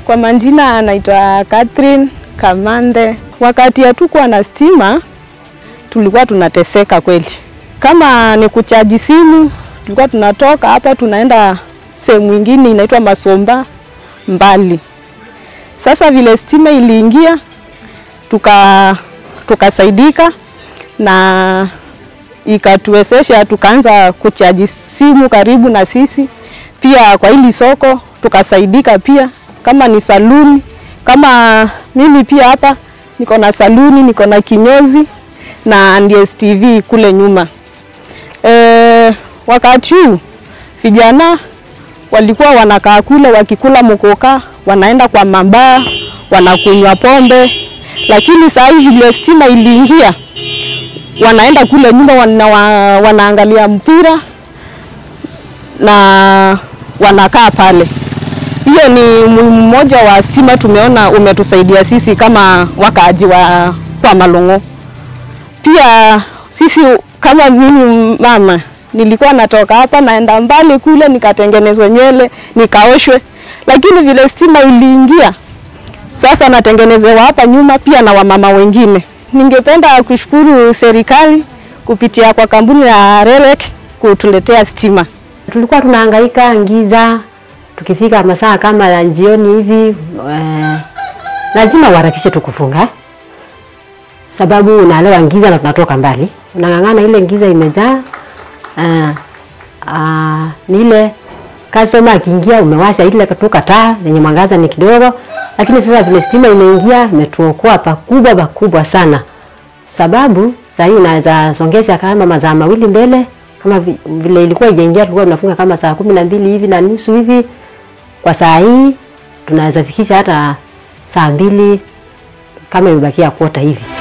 Kwa majina anaitwa Catherine Kamande. Wakati hatukuwa na stima, tulikuwa tunateseka kweli. Kama ni kuchaji simu, tulikuwa tunatoka hapa tunaenda sehemu ingine inaitwa Masomba mbali. Sasa vile stima iliingia, tuka tukasaidika na ikatuwezesha tukaanza kuchaji simu karibu na sisi. Pia kwa hili soko tukasaidika pia, kama ni saluni, kama mimi pia hapa niko na saluni, niko na kinyozi na DSTV kule nyuma. E, wakati huu vijana walikuwa wanakaa kule wakikula mkoka, wanaenda kwa mabaa, wanakunywa pombe, lakini saa hii vile stima iliingia, wanaenda kule nyumba wana, wanaangalia mpira na wanakaa pale. Hiyo ni muhimu mmoja wa stima tumeona umetusaidia sisi kama wakaaji wa kwa Malong'o. Pia sisi kama mimi mama nilikuwa natoka hapa naenda mbali kule nikatengenezwe nywele nikaoshwe, lakini vile stima iliingia sasa natengenezewa hapa nyuma pia na wamama wengine. Ningependa kushukuru serikali kupitia kwa kampuni ya REREC kutuletea stima. Tulikuwa tunahangaika giza, tukifika masaa kama ya jioni hivi eh, lazima uharakishe tukufunga, sababu unaelewa giza na tunatoka mbali, unang'ang'ana ile giza imejaa. Uh, uh, ni ile customer akiingia umewasha ile katuka taa yenye mwangaza ni kidogo, lakini sasa vile stima imeingia imetuokoa pakubwa pakubwa sana, sababu saa hii unaweza songesha kama mazaa mawili mbele kama vile ilikuwa ijaingia, tulikuwa tunafunga kama saa kumi na mbili hivi na nusu hivi. Kwa saa hii tunaweza fikisha hata saa mbili kama imebakia kwota hivi.